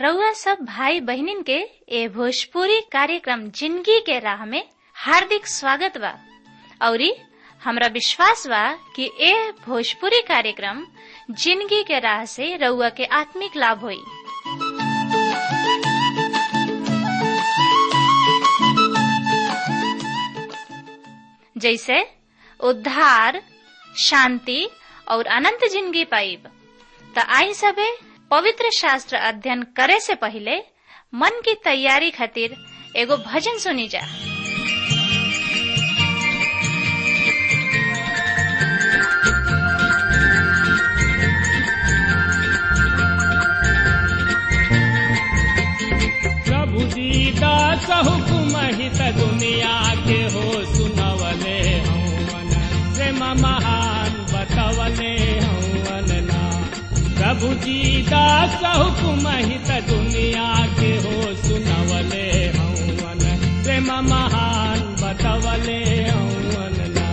रउआ सब भाई बहिनीन के ए भोजपुरी कार्यक्रम जिंदगी के राह में हार्दिक स्वागत बा औरी हमरा विश्वास बा कि ए भोजपुरी कार्यक्रम जिंदगी के राह से रउआ के आत्मिक लाभ होई जैसे उद्धार शांति और अनंत जिंदगी पाइब त आई सबे पवित्र शास्त्र अध्ययन करे से पहले मन की तैयारी खातिर एगो भजन सुनी जा प्रभु दीदास हुकुम हित दुनिया के हो सुनवले हौवन प्रेम महान बतवले हौवन ना प्रभु दीदास हुकुम हित दुनिया के हो सुनवले हौवन प्रेम महान बतवले हौवन ना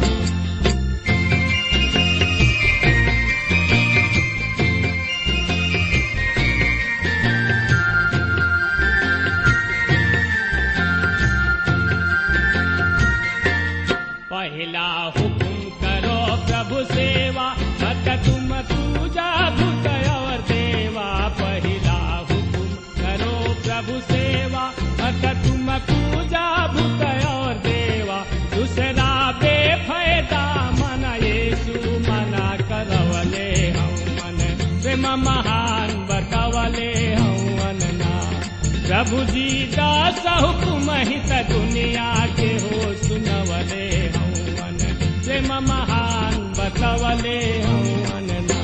पहला हुकुम करो प्रभु सेवा मत तुम पूजा भूत और देवा पहला हुकुम करो प्रभु सेवा मत तुम पूजा भूत और देवा दूसरा बेफायदा मन येसु मना करवले हम मन प्रेम महान बतवले हवन ना प्रभु जी दास हुकुम हित दुनिया के हो सुनवले हवन प्रेम महान बतवले हवन ना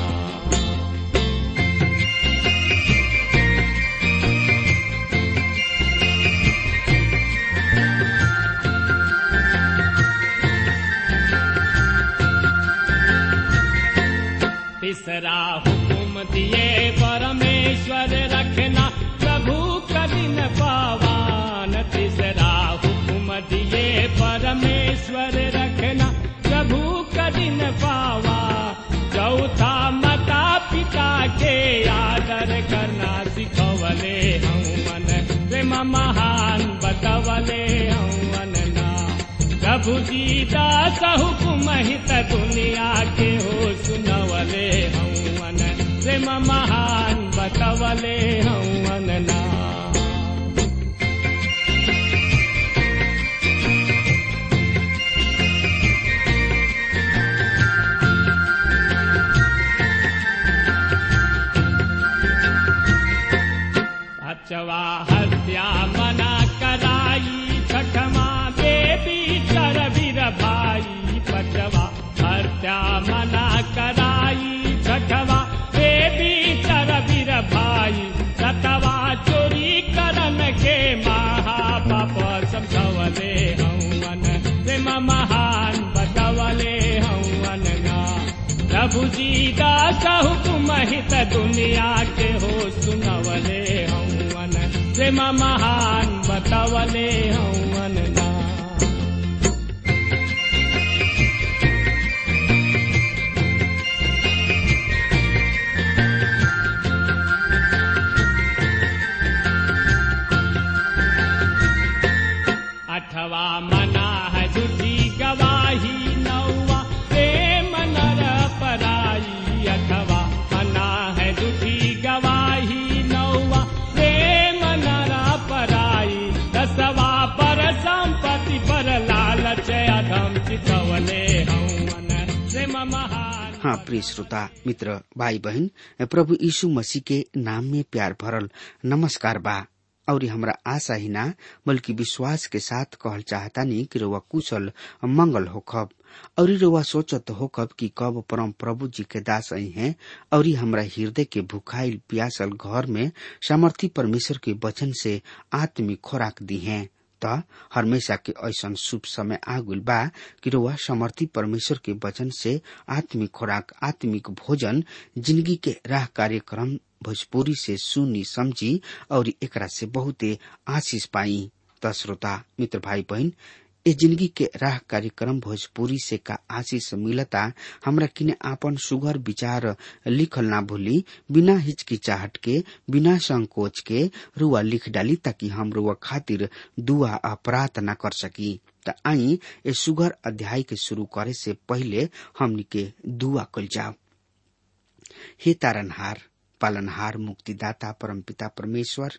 तीसरा हुकुम दिए परमेश्वर रखना प्रभु कठिन पावान तीसरा हुकुम दिए परमेश्वर रखना प्रभु कठिन पावा चौथा माता पिता के आदर करना सिखवले हवन प्रेम महान बतवले हवन ना प्रभु जी दास हुकुम हित दुनिया के हो सुनवले हवन प्रेम महान बतवले हवन ना अचवा हत्या मना कराई छठमा देवी चर वीर भाई पचवा हत्या मना कराई छठवा देवी चर वीर भाई सतवा चोरी करन के महापाप समझवले हवन प्रेम महान बतवले हवन ना प्रभु जी दास हुकुम हित दुनिया के हो सुनवले हवन प्रेम महान बतवले हवन ना अठवा मना है झूठी गवाही नौवा प्रेम नर पराई अठवा मना है झूठी गवाही नौवा प्रेम नर पराई दसवा पर संपत्ति पर लालच अधम चितवले हवन प्रेम महान हाँ प्रिय श्रोता मित्र भाई बहन प्रभु यीशु मसीह के नाम में प्यार भरल नमस्कार बा और हमरा आशा ही ना बल्कि विश्वास के साथ कहल चाहतानी कि रउआ कुशल मंगल होखब और रउआ सोचत होखब कि कब परम प्रभु जी के दास आई हैं और हमरा हृदय के भुखाइल प्यासल घर में सामर्थी परमेश्वर के वचन से आत्मिक खोराक दी हैं त हमेशा के ऐसन शुभ समय आगुल बा कि रउआ समर्थी परमेश्वर के वचन से आत्मिक खोराक आत्मिक भोजन जिंदगी के राह कार्यक्रम भोजपुरी से सुनी समझी और एकरा से बहुते आशीष पाई त श्रोता मित्र भाई बहन ए जिंदगी के राह कार्यक्रम भोजपुरी से का आशीष मिलता हमरा किने आपन सुगर विचार लिखल ना भूली बिना हिचकिचाहट के बिना संकोच के रुआ लिख डाली ताकि हम रुआ खातिर दुआ आ प्रार्थना कर सकी त आई ए सुगर अध्याय के शुरू करे से पहले हमनी के दुआ कल जाओ हे तारनहार पालनहार मुक्तिदाता परमपिता परमेश्वर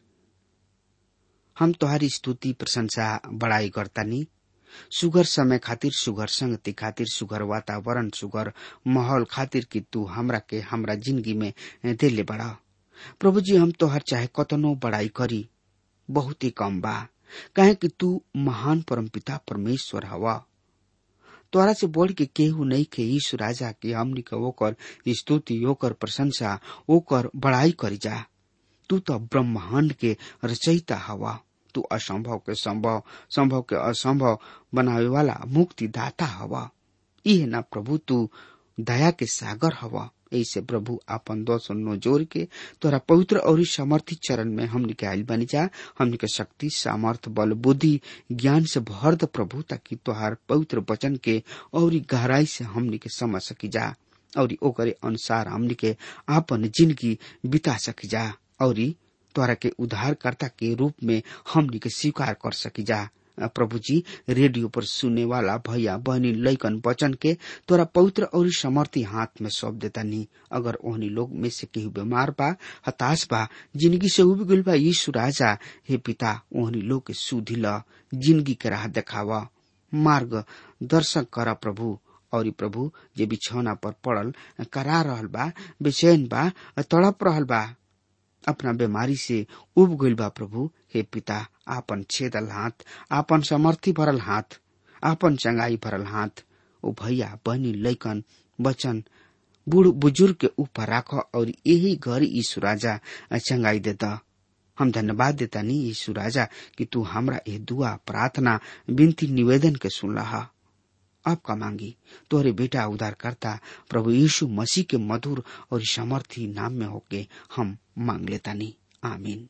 हम तोहारी स्तुति प्रशंसा बड़ाई करतानी सुगर समय खातिर सुगर संगति खातिर सुगर वातावरण सुगर माहौल खातिर कि तू हमरा के हमरा जिंदगी में देले बड़ा प्रभु जी हम तोहर चाहे कतनो बड़ाई करी बहुत ही कम बा कहे कि तू महान परमपिता परमेश्वर हवा तोरा से बढ़ के केहू नहीं के यीशु राजा के हमनी के ओकर स्तुति ओकर प्रशंसा ओकर बड़ाई करी जा तू तो ब्रह्मांड के रचयिता हवा तू असंभव के संभव संभव के असंभव बनावे वाला मुक्ति दाता हवा इहे ना प्रभु तू दया के सागर हवा ऐसे प्रभु आपन दोष नो जोर के तोरा पवित्र और समर्थी चरण में हमनी के आयल बनी जा हमनी के शक्ति सामर्थ बल बुद्धि ज्ञान से भर द प्रभु ताकि तोहार पवित्र वचन के और गहराई से हमनी के समझ सकी जा और ओकरे अनुसार हमनी के आपन जिंदगी बिता सकी जा और तोरा के उद्धारकर्ता के रूप में हमनी के स्वीकार कर सकी जा प्रभु जी रेडियो पर सुनने वाला भैया बहनी लैकन वचन के तोरा पवित्र और समर्थी हाथ में सौंप देता नहीं अगर ओहनी लोग में से केहू बीमार बा हताश बा जिंदगी से उब गइल बा यीशु राजा हे पिता ओहनी लोग के सुधी ल जिंदगी के राह देखावा मार्ग दर्शक करा प्रभु और प्रभु जे बिछौना पर पड़ल करा रहल बा बेचैन बा तड़प रहल बा अपना बीमारी से उब गइल बा प्रभु हे पिता आपन छेदल हाथ आपन समर्थी भरल हाथ आपन चंगाई भरल हाथ ओ भैया बहनी लैकन बचन बूढ़ बुजुर्ग के ऊपर राख और यही घर यीशु राजा चंगाई देता हम धन्यवाद देता नहीं यीशु राजा कि तू हमरा ये दुआ प्रार्थना विनती निवेदन के सुन रहा अब का मांगी तोरे बेटा उधार करता प्रभु यीशु मसीह के मधुर और समर्थी नाम में होके हम मांग लेता नहीं आमीन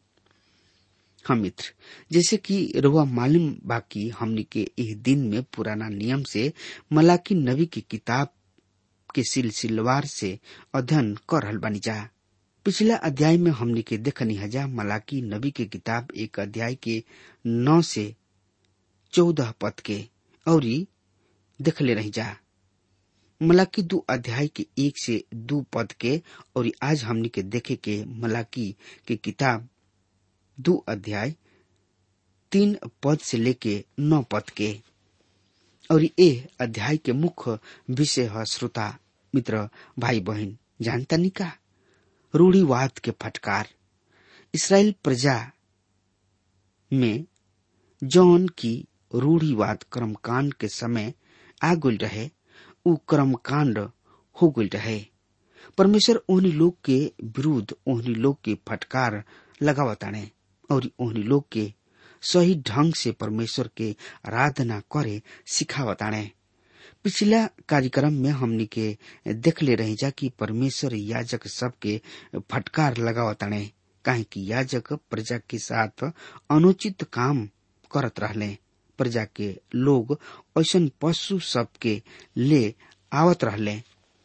हम मित्र जैसे कि रुआ मालूम बाकी हमने के इस दिन में पुराना नियम से मलाकी नबी की किताब के सिलसिलवार से अध्ययन कर रहल बनी जा पिछला अध्याय में हमने के देखनी हजा मलाकी नबी के किताब एक अध्याय के नौ से चौदह पद के और देखले रही जा मलाकी दो अध्याय के एक से दो पद के और आज हमने के देखे के मलाकी के किताब दो अध्याय तीन पद से लेके नौ पद के और ये अध्याय के मुख्य विषय है श्रोता मित्र भाई बहन जानता नहीं का रूढ़ीवाद के फटकार इसराइल प्रजा में जौन की रूढ़ीवाद कर्मकांड के समय आ गुल रहे उ कर्मकांड हो गुल रहे परमेश्वर ओहनी लोग के विरुद्ध ओहनी लोग के फटकार लगावताने और ओहनी लोग के सही ढंग से परमेश्वर के आराधना करे सिखावताने पिछला कार्यक्रम में हमनी के देखले रही जा कि परमेश्वर याजक सबके फटकार लगावताने काहे कि याजक प्रजा के साथ अनुचित काम करत रहले प्रजा के लोग ऐसन पशु सबके ले आवत रहले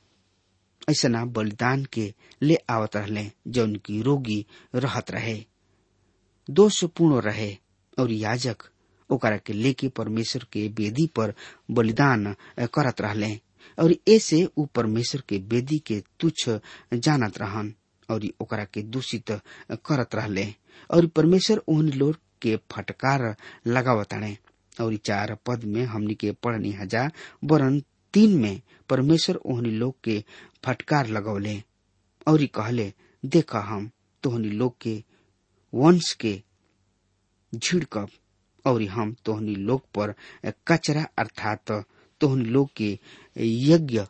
ऐसा बलिदान के ले आवत रहले जौन की रोगी रहत रहे दोषपूर्ण रहे और याजक ओकरा के लेके परमेश्वर के वेदी पर बलिदान करत रहले और ऐसे उ परमेश्वर के वेदी के तुच्छ जानत रहन और ओकरा के दूषित करत रहले और परमेश्वर उन लोग के फटकार लगावताने और चार पद में हमनी के पढ़नी हजा वरन तीन में परमेश्वर ओहनी लोग के फटकार लगौले और कहले देखा हम तोहनी लोग के वंश के झिड़कब और हम तोहनी लोग पर कचरा अर्थात तोहनी लोग के यज्ञ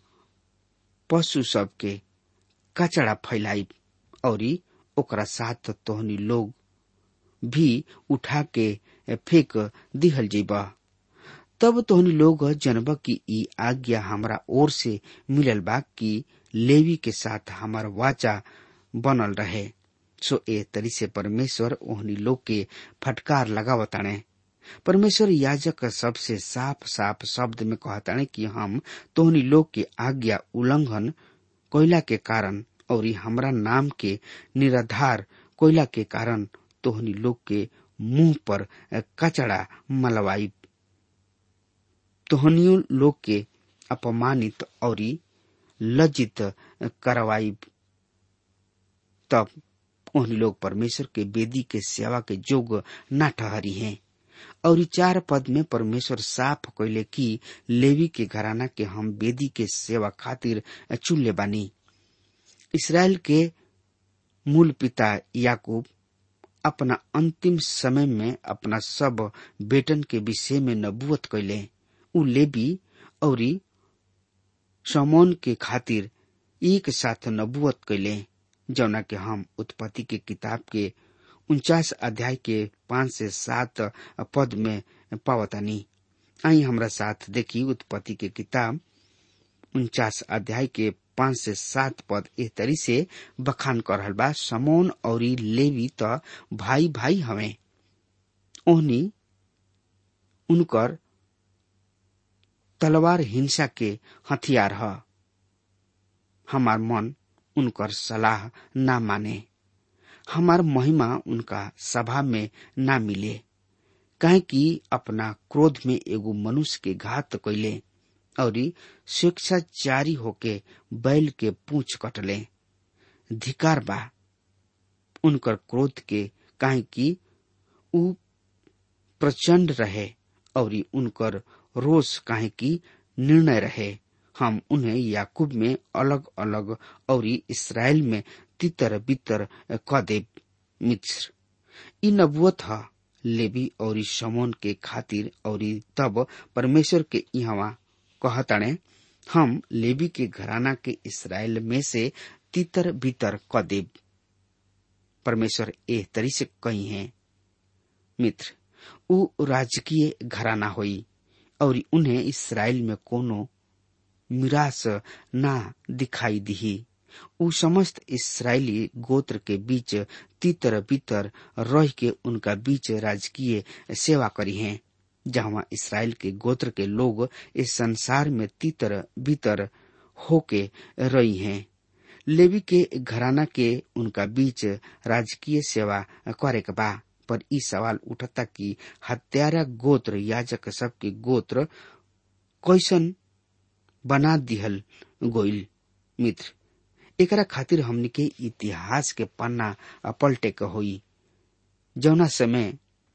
पशु सब के कचरा फैलाई और ओकरा साथ तोहनी लोग भी उठा के फेंक दिहल जेबा तब तोहनी लोग जनब की ई आज्ञा हमरा ओर से मिलल बा कि लेवी के साथ हमार वाचा बनल रहे सो ए तरी से परमेश्वर ओहनी लोग के फटकार लगावताने परमेश्वर याजक सबसे साफ साफ शब्द में कहताने कि हम तोहनी लोग के आज्ञा उल्लंघन कोयला के कारण और हमरा नाम के निराधार कोयला के कारण तोहनी लोग के मुंह पर कचड़ा मलवाई तोहनियों लोग के अपमानित और लज्जित करवाई तब उन्हीं लोग परमेश्वर के वेदी के सेवा के जोग न ठहरी हैं और चार पद में परमेश्वर साफ कैले कि लेवी के घराना के हम वेदी के सेवा खातिर चुनले बानी इसराइल के मूल पिता याकूब अपना अंतिम समय में अपना सब बेटन के विषय में नबूवत कैले उ लेबी और समोन के खातिर एक साथ नबूवत कैले जौना के हम उत्पत्ति के किताब के उनचास अध्याय के पांच से सात पद में पावतानी आई हमरा साथ देखी उत्पत्ति के किताब उनचास अध्याय के पांच से सात पद एह तरी से बखान कर रहल बा समोन और लेवी त भाई भाई हवे ओहनी उनकर तलवार हिंसा के हथियार ह हमार मन उनकर सलाह ना माने हमार महिमा उनका सभा में ना मिले काहे कि अपना क्रोध में एगो मनुष्य के घात कैले और स्वेच्छाचारी होके बैल के पूछ कटले धिकार बा उनकर क्रोध के काहे कि उ प्रचंड रहे और उनकर रोष काहे कि निर्णय रहे हम उन्हें याकूब में अलग अलग और इसराइल में तितर बितर क देव मित्र इ नबुअत ह लेवी और समोन के खातिर और तब परमेश्वर के यहाँ कहतणे हम लेवी के घराना के इसराइल में से तितर बितर क देव परमेश्वर एह तरी से कही है मित्र उ राजकीय घराना होई और उन्हें इसराइल में कोनो मिरास ना दिखाई दिही उ समस्त इसराइली गोत्र के बीच तितर बितर रह के उनका बीच राजकीय सेवा करी हैं जहाँ इसराइल के गोत्र के लोग इस संसार में तितर बितर होके रही हैं लेवी के घराना के उनका बीच राजकीय सेवा करे के बा पर ई सवाल उठता कि हत्यारा गोत्र याजक सबके गोत्र कैसन बना दिहल गोइल मित्र एकरा खातिर हमनी के इतिहास के पन्ना पलटे के होई जौना समय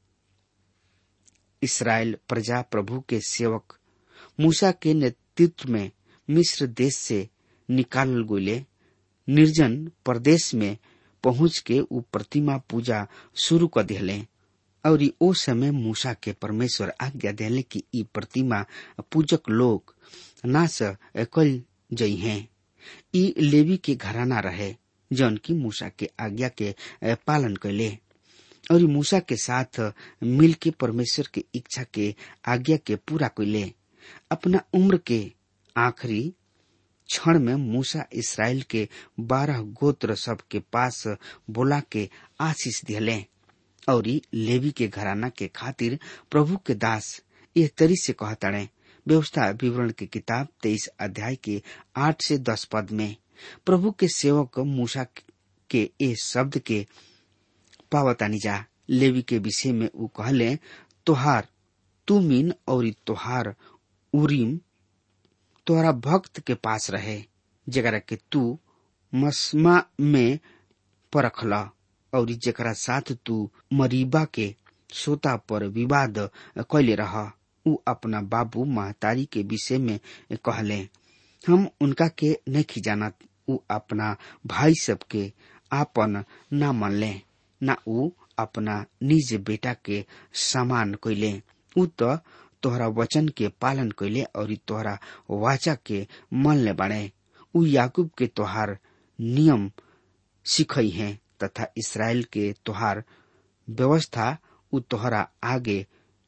इसराइल प्रजा प्रभु के सेवक मूसा के नेतृत्व में मिस्र देश से निकालल गोले निर्जन प्रदेश में पहुंच के उ प्रतिमा पूजा शुरू कर दिले और ओ समय मूसा के परमेश्वर आज्ञा दिले कि ई प्रतिमा पूजक लोग नाश कल जई हैं ई लेवी के घराना रहे जौन की मूसा के आज्ञा के पालन कैले और मूसा के साथ मिल के परमेश्वर के इच्छा के आज्ञा के पूरा कैले अपना उम्र के आखिरी क्षण में मूसा इसराइल के बारह गोत्र सब के पास बोला के आशीष दिले और लेवी के घराना के खातिर प्रभु के दास यह तरी से कहताड़े व्यवस्था विवरण की किताब तेईस अध्याय के आठ से दस पद में प्रभु के सेवक मूसा के ए शब्द के पावतानी जा लेवी के विषय में उ कहले तोहार तुमिन और तोहार उरीम तोहरा भक्त के पास रहे जरा के तू मसमा में परखला और जरा साथ तू मरीबा के सोता पर विवाद कैले रह उ अपना बाबू महतारी के विषय में कहले हम उनका के नहीं जानत उ अपना भाई सबके आपन न मनले न उ अपना निज बेटा के समान कैले उ तो तोहरा वचन के पालन कैले और तोहरा वाचा के मन ले बाड़े उ याकूब के तोहार नियम सिखई है तथा इसराइल के तोहार व्यवस्था उ तोहरा आगे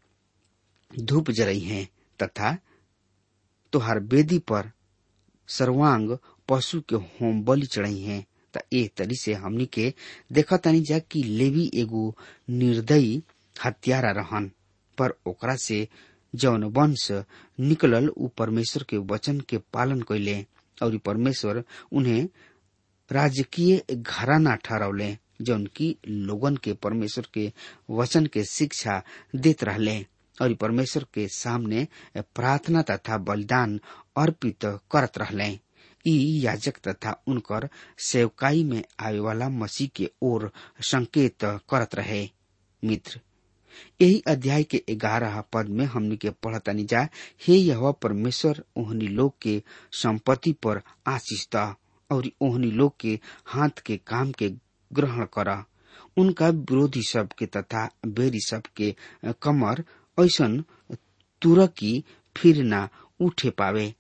धूप जरई है तथा तोहार बेदी पर सर्वांग पशु के होम बलि चढ़ई है त ए तरी से हमनी के देखा तनी जा कि लेवी एगो निर्दयी हत्यारा रहन पर ओकरा से जौन वंश निकलल उ परमेश्वर के वचन के पालन कैले और परमेश्वर उन्हें राजकीय घराना ठहरौले जौन की लोगन के परमेश्वर के वचन के शिक्षा देत रहले और परमेश्वर के सामने प्रार्थना तथा बलिदान अर्पित करत रहले ई याजक तथा उनकर सेवकाई में आवे वाला मसीह के ओर संकेत करत रहे मित्र यही अध्याय के ग्यारह पद में हमनी के पढ़तनी जा हे यह परमेश्वर ओहनी लोग के संपत्ति पर आशीष द और ओहनी लोग के हाथ के काम के ग्रहण कर उनका विरोधी सब के तथा बेरी सब के कमर ऐसन तुरकी फिर ना उठे पावे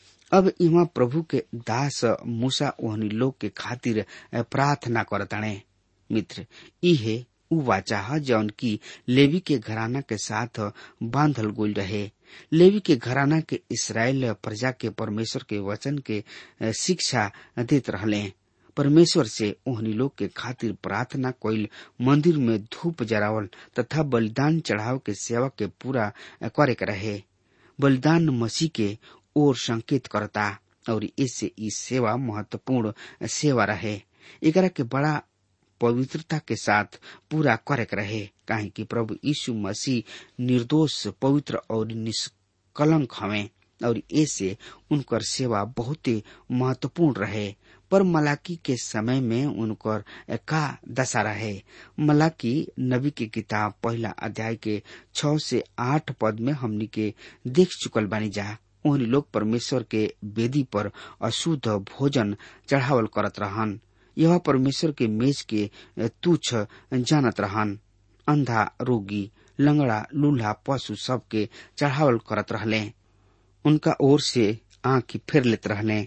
अब इमा प्रभु के दास मूसा ओहनी लोग के खातिर प्रार्थना करताणे मित्र इहे उ वाचा है जौन की लेवी के घराना के साथ बांधल गोल रहे लेवी के घराना के इसराइल प्रजा के परमेश्वर के वचन के शिक्षा देत रहले परमेश्वर से ओहनी लोग के खातिर प्रार्थना कोइल मंदिर में धूप जरावल तथा बलिदान चढ़ाव के सेवा के पूरा करे के रहे बलिदान मसीह के ओर संकेत करता और इससे ई सेवा महत्वपूर्ण सेवा रहे एकरा के बड़ा पवित्रता के साथ पूरा करे के रहे काहे कि प्रभु यीशु मसीह निर्दोष पवित्र और निष्कलंक हवे और ऐसे उनकर सेवा बहुत महत्वपूर्ण रहे पर मलाकी के समय में उनकर का दशा रहे मलाकी नबी की किताब पहला अध्याय के छ से आठ पद में हमनी के देख चुकल बानी जा उन लोग परमेश्वर के वेदी पर अशुद्ध भोजन चढ़ावल करत रहन यह परमेश्वर के मेज के तुच्छ जानत रहन अंधा रोगी लंगड़ा लूल्हा पशु सब के चढ़ावल करत रहले उनका ओर से आंख फेर लेत रहले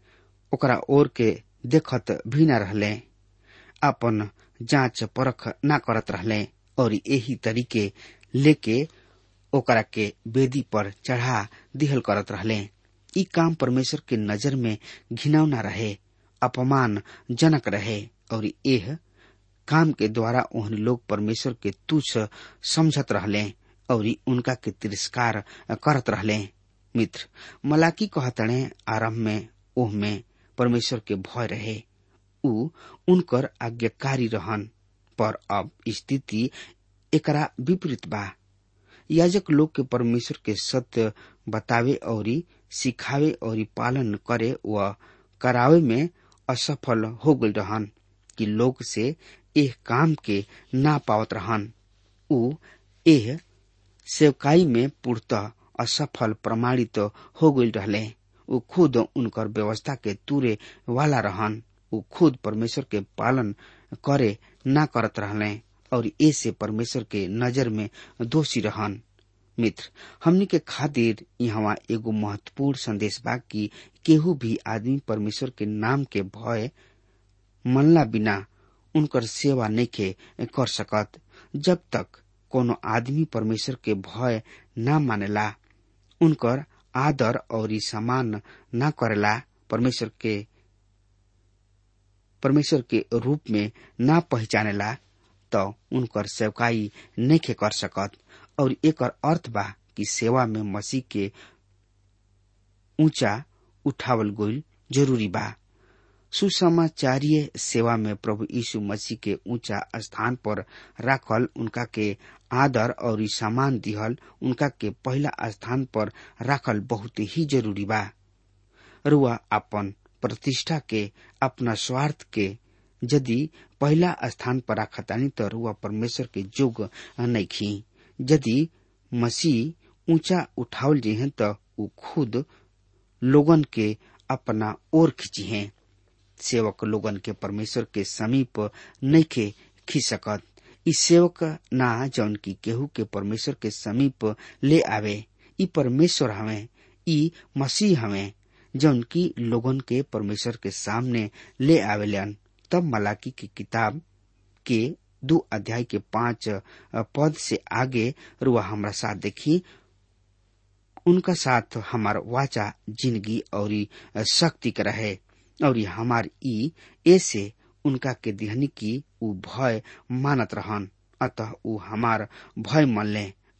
ओकरा ओर के देखत भी न रहले अपन जांच परख न करत रहले और यही तरीके लेके ओकरा के वेदी पर चढ़ा दिहल करत रहले ई काम परमेश्वर के नजर में घिनौना रहे अपमान जनक रहे और यह काम के द्वारा ओहन लोग परमेश्वर के तुच्छ समझत रहले और उनका के तिरस्कार करत रहले मित्र मलाकी कहतणे आरंभ में ओह में परमेश्वर के भय रहे उ उनकर आज्ञाकारी रहन पर अब स्थिति एकरा विपरीत बा याजक लोग के परमेश्वर के सत्य बतावे और सिखावे और पालन करे व करावे में असफल हो गई रहन कि लोग से एह काम के ना पावत रहन उ एह सेवकाई में पूर्णतः असफल प्रमाणित हो गई रहले उ खुद उनकर व्यवस्था के तुरे वाला रहन उ खुद परमेश्वर के पालन करे ना करत रहले और ऐसे परमेश्वर के नजर में दोषी रहन मित्र हमनी के खातिर यहाँ एगो महत्वपूर्ण संदेश बा कि केहू भी आदमी परमेश्वर के नाम के भय मनला बिना उनकर सेवा नइखे कर सकत जब तक कोनो आदमी परमेश्वर के भय ना मानेला उनकर आदर और सम्मान ना करेला परमेश्वर के परमेश्वर के रूप में ना पहचानेला तो उनकर सेवकाई नइखे कर सकत और एकर अर्थ बा कि सेवा में मसीह के ऊंचा उठावल गोल जरूरी बा सुसमाचारीय सेवा में प्रभु यीशु मसीह के ऊंचा स्थान पर राखल उनका के आदर और सम्मान दिहल उनका के पहला स्थान पर राखल बहुत ही जरूरी बा रुआ अपन प्रतिष्ठा के अपना स्वार्थ के यदि पहला स्थान पर राखतानी तो रुआ परमेश्वर के जोग नइखी यदि मसीह ऊंचा उठावल जी हैं तो उ खुद लोगन के अपना ओर खींची हैं सेवक लोगन के परमेश्वर के समीप नइखे खींच सकत ई सेवक ना जौन की केहू के परमेश्वर के समीप ले आवे ई परमेश्वर हवे ई मसीह हवे जौन की लोगन के परमेश्वर के सामने ले आवेलन तब मलाकी की किताब के दो अध्याय के पांच पद से आगे रुआ हमारा साथ देखी उनका साथ हमार वाचा जिंदगी और शक्ति के रहे और हमार ई ऐसे उनका के दिहनी की उ भय मानत रहन अतः उ हमार भय मनले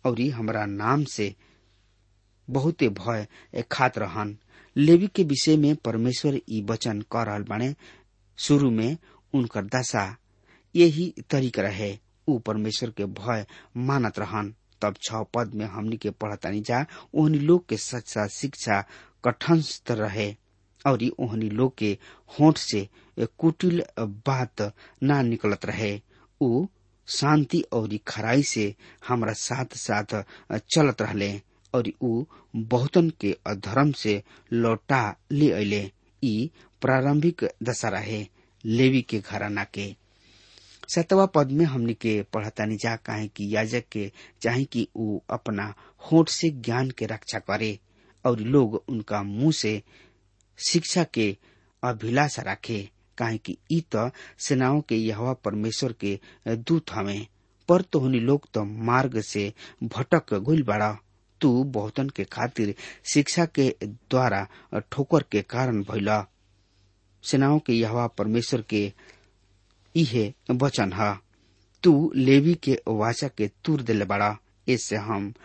और हमरा नाम से बहुते भय खात रहन लेवी के विषय में परमेश्वर ई वचन कर रहल बाणे शुरू में उनकर दशा यही तरीक रहे ऊ परमेश्वर के भय मानत रहन तब छ पद में हमनी के पढ़तानी जा ओहनी लोग के सच्चा शिक्षा कठनस्थ रहे और ओहनी लोग के होठ से कुटिल बात ना निकलत रहे ऊ शांति और खराई से हमरा साथ साथ चलत रहले और ऊ बहुतन के अधर्म से लौटा ले अले ई प्रारंभिक दशा रहे लेवी के घराना के सतवा पद में हमने के पढ़तानी जा काहे कि याजक के चाहे कि ऊ अपना होठ से ज्ञान के रक्षा करे और लोग उनका मुंह से शिक्षा के अभिलाषा रखे काहे कि ई त सेनाओं के यहवा परमेश्वर के दूत हवे पर तोहनी लोग तो मार्ग से भटक गुल बड़ा तू बहुतन के खातिर शिक्षा के द्वारा ठोकर के कारण भइला सेनाओं के यहवा परमेश्वर के इहे वचन ह तू लेवी के वाचा के तुर दिले बड़ा इससे हम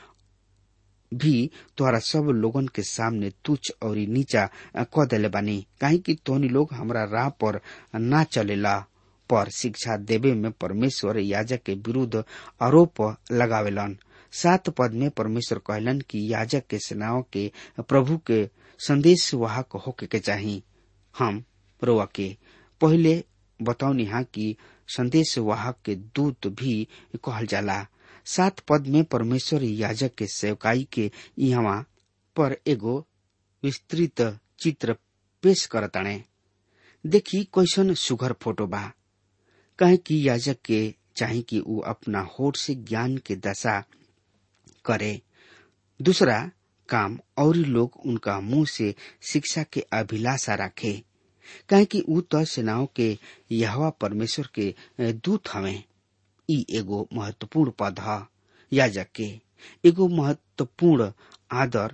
भी तोहरा सब लोगन के सामने तुच्छ और नीचा क दिले बानी काहे कि तोहनी लोग हमरा राह पर ना चलेला पर शिक्षा देवे में परमेश्वर याजक के विरुद्ध आरोप लगावेलन सात पद में परमेश्वर कहलन कि याजक के सेनाओं के प्रभु के संदेश वाहक होके के चाही हम रोआ के पहले बताऊनी हा कि संदेश वाहक के दूत भी कहल जाला सात पद में परमेश्वर याजक के सेवकाई के यहाँ पर एगो विस्तृत चित्र पेश करताणे देखी कैसन सुघर फोटो बा कहे कि याजक के चाहे कि ऊ अपना होठ से ज्ञान के दशा करे दूसरा काम और लोग उनका मुंह से शिक्षा के अभिलाषा रखे कहे कि ऊ तो सेनाओं के यहवा परमेश्वर के दूत हवे ई एगो महत्वपूर्ण पद ह याजक के एगो महत्वपूर्ण आदर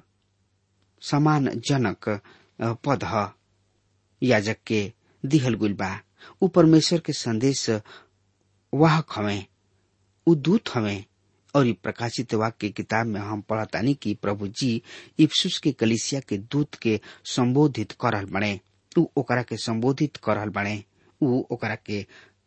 सम्मानजनक पद ह याजक के दिहल गुल बा ऊ परमेश्वर के संदेश वाहक हवे ऊ दूत हवे और प्रकाशित वाक्य किताब में हम पढ़तानी कि प्रभु जी इफ्सुस के कलिसिया के दूत के संबोधित करल बने ऊ ओकरा के संबोधित करल बने ऊ ओकरा के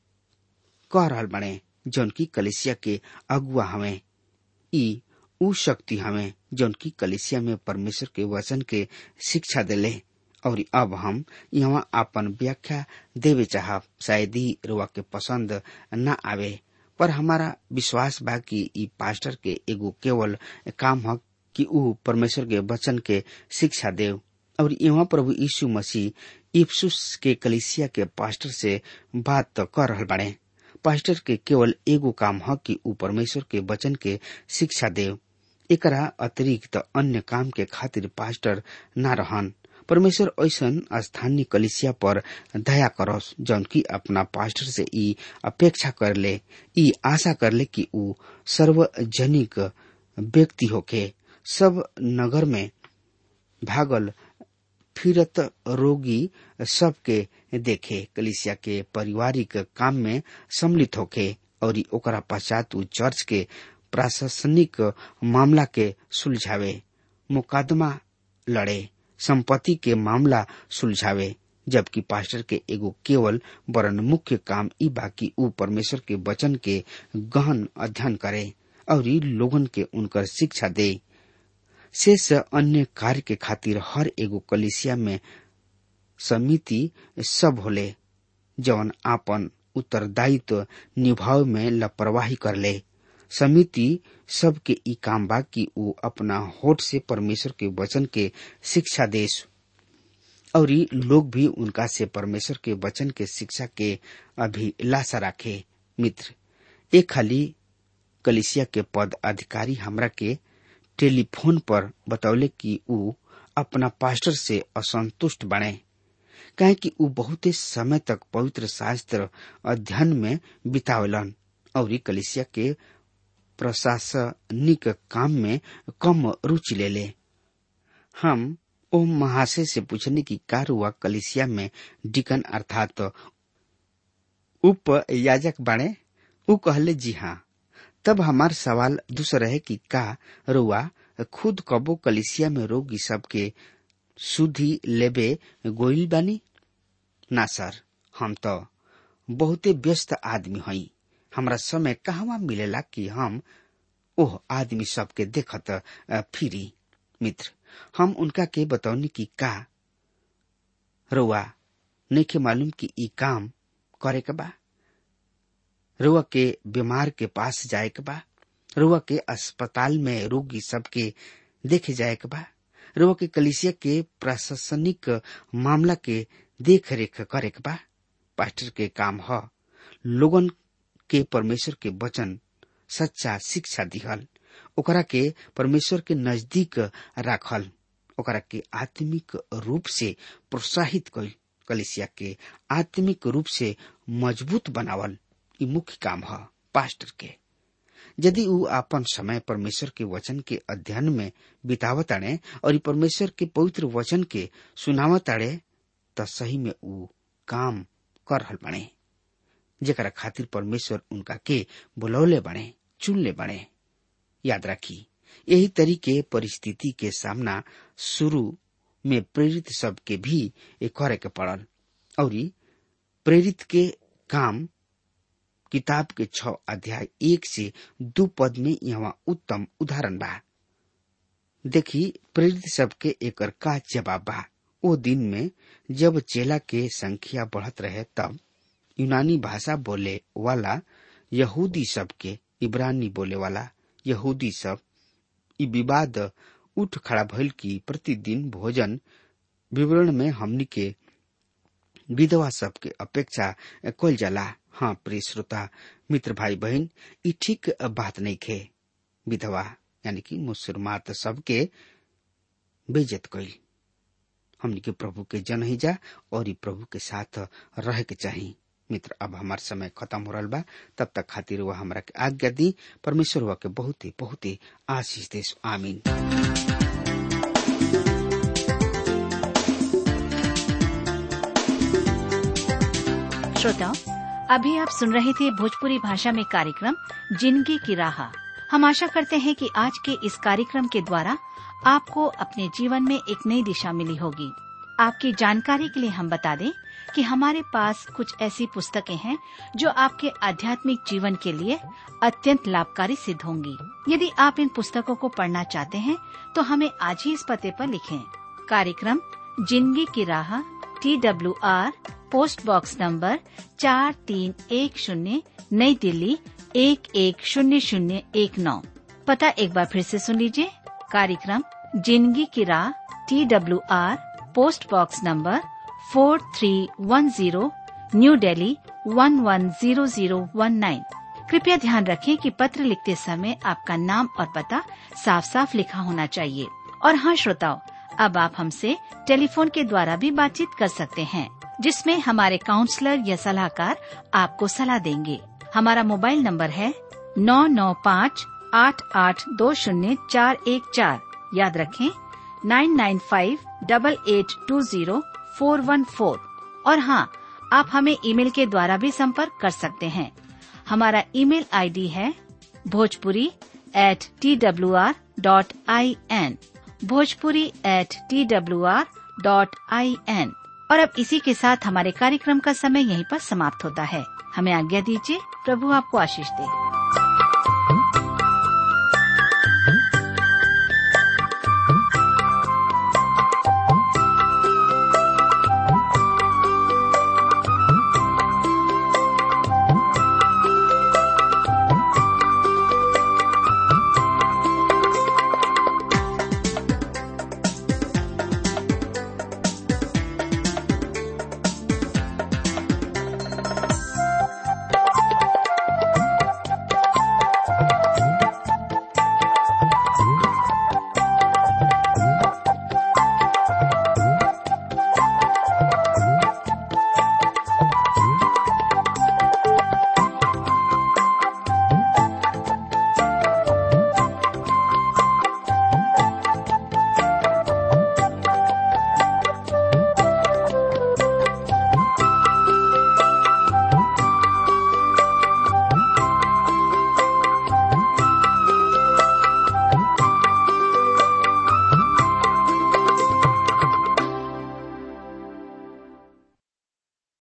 कह रहल बने जौन की कलिसिया के अगुआ हवे ई ऊ शक्ति हवे जौन की कलिसिया में परमेश्वर के वचन के शिक्षा देले और अब हम यहाँ आपन व्याख्या देवे चाहब शायद ही रुआ के पसंद न आवे पर हमारा विश्वास बा कि ई पास्टर के एगो केवल काम ह कि ऊ परमेश्वर के वचन के शिक्षा देव और यहाँ प्रभु यीशु मसीह इफ्सुस के कलिसिया के पास्टर से बात तो कर रहल बाड़े पास्टर के केवल एगो काम ह कि ऊ परमेश्वर के वचन के शिक्षा देव एकरा अतिरिक्त अन्य काम के खातिर पास्टर न रहन परमेश्वर ऐसन स्थानीय कलिसिया पर दया करस जौन की अपना पास्टर से ई अपेक्षा कर ले ई आशा कर ले कि ऊ सार्वजनिक व्यक्ति होके सब नगर में भागल फिरत रोगी सबके देखे कलिसिया के पारिवारिक काम में सम्मिलित होके और ओकरा पश्चात ऊ चर्च के प्रशासनिक मामला के सुलझावे मुकदमा लड़े संपत्ति के मामला सुलझावे जबकि पास्टर के एगो केवल वरन मुख्य काम ई बाकी ऊ परमेश्वर के वचन के गहन अध्ययन करे और लोगन के उनकर शिक्षा दे शेष अन्य कार्य के खातिर हर एगो कलिसिया में समिति सब होले जवन आपन उत्तरदायित्व निभाव में लापरवाही कर ले समिति सबके ई काम बा कि ऊ अपना होठ से परमेश्वर के वचन के शिक्षा देश और लोग भी उनका से परमेश्वर के वचन के शिक्षा के अभिलाषा रखे मित्र एक खाली कलिसिया के पद अधिकारी हमरा के टेलीफोन पर बतौले कि ऊ अपना पास्टर से असंतुष्ट बने काहे कि ऊ बहुते समय तक पवित्र शास्त्र अध्ययन में बितावलन और कलिसिया के प्रशासनिक काम में कम रुचि ले ले हम ओ महाशय से पूछने की कार हुआ कलिसिया में डिकन अर्थात उप याजक बने ऊ कहले जी हाँ तब हमार सवाल दूसरा है कि का रुआ खुद कबो कलिसिया में रोगी सबके सुधी लेबे गोइल बानी ना सर हम तो बहुते व्यस्त आदमी हई हमरा समय कहवा मिलेला कि हम ओह आदमी सबके देखत फिरी मित्र हम उनका के बतौनी कि का रुआ नइखे मालूम कि ई काम करे के बा रुआ के बीमार के पास जाए के बा रुआ के अस्पताल में रोगी सबके देखे जाए के बा रुआ के कलिसिया के प्रशासनिक मामला के देख रेख करे के बा पास्टर के काम ह लोगन के परमेश्वर के वचन सच्चा शिक्षा दिहल ओकरा के परमेश्वर के नजदीक राखल ओकरा के आत्मिक रूप से प्रोत्साहित कल कलिसिया के आत्मिक रूप से मजबूत बनावल ई मुख्य काम ह पास्टर के यदि ऊ आपन समय परमेश्वर के वचन के अध्ययन में बितावताड़े और ई परमेश्वर के पवित्र वचन के सुनावताड़े त सही में ऊ काम कर रहल बने जेकरा खातिर परमेश्वर उनका के बुलौले बने चुनले बने याद रखी यही तरीके परिस्थिति के सामना शुरू में प्रेरित सबके भी एक करे के पड़ल और प्रेरित के काम किताब के छ अध्याय एक से दो पद में यहाँ उत्तम उदाहरण बा देखी प्रेरित सबके एकर का जवाब बा ओ दिन में जब चेला के संख्या बढ़त रहे तब यूनानी भाषा बोले वाला यहूदी सब के इब्रानी बोले वाला यहूदी सब ई विवाद उठ खड़ा भइल की प्रतिदिन भोजन विवरण में हमनी के विधवा सब के अपेक्षा कल जाला हाँ प्रिय श्रोता मित्र भाई बहन ई ठीक बात नहीं खे विधवा यानी कि मुसलमान सबके बेजत कइल हमनी के प्रभु के जन ही जा और ई प्रभु के साथ रहे के चाहिए मित्र अब हमार समय खत्म हो रहा बा तब तक खातिर वह हमरा के आज्ञा दी परमेश्वर हुआ के बहुत ही बहुत ही आशीष देश आमीन श्रोताओं अभी आप सुन रहे थे भोजपुरी भाषा में कार्यक्रम जिंदगी की राह हम आशा करते हैं कि आज के इस कार्यक्रम के द्वारा आपको अपने जीवन में एक नई दिशा मिली होगी आपकी जानकारी के लिए हम बता दें कि हमारे पास कुछ ऐसी पुस्तकें हैं जो आपके आध्यात्मिक जीवन के लिए अत्यंत लाभकारी सिद्ध होंगी यदि आप इन पुस्तकों को पढ़ना चाहते हैं तो हमें आज ही इस पते पर लिखें कार्यक्रम जिंदगी की राह T W R post box number चार तीन एक शून्य नई दिल्ली एक एक शून्य शून्य एक नौ पता एक बार फिर से सुन लीजिए कार्यक्रम जिंदगी की राह T W R post box number four three one zero new Delhi one one zero zero one nine कृपया ध्यान रखें कि पत्र लिखते समय आपका नाम और पता साफ साफ लिखा होना चाहिए और हाँ श्रोताओं अब आप हमसे टेलीफोन के द्वारा भी बातचीत कर सकते हैं जिसमें हमारे काउंसलर या सलाहकार आपको सलाह देंगे हमारा मोबाइल नंबर है नौ नौ पाँच आठ आठ दो शून्य चार एक चार याद रखें nine nine five double eight two zero four one four और हाँ आप हमें ईमेल के द्वारा भी संपर्क कर सकते हैं हमारा ईमेल आईडी है Bhojpuri at T W R dot I N Bhojpuri at T W R dot I N और अब इसी के साथ हमारे कार्यक्रम का समय यहीं पर समाप्त होता है हमें आज्ञा दीजिए प्रभु आपको आशीष दे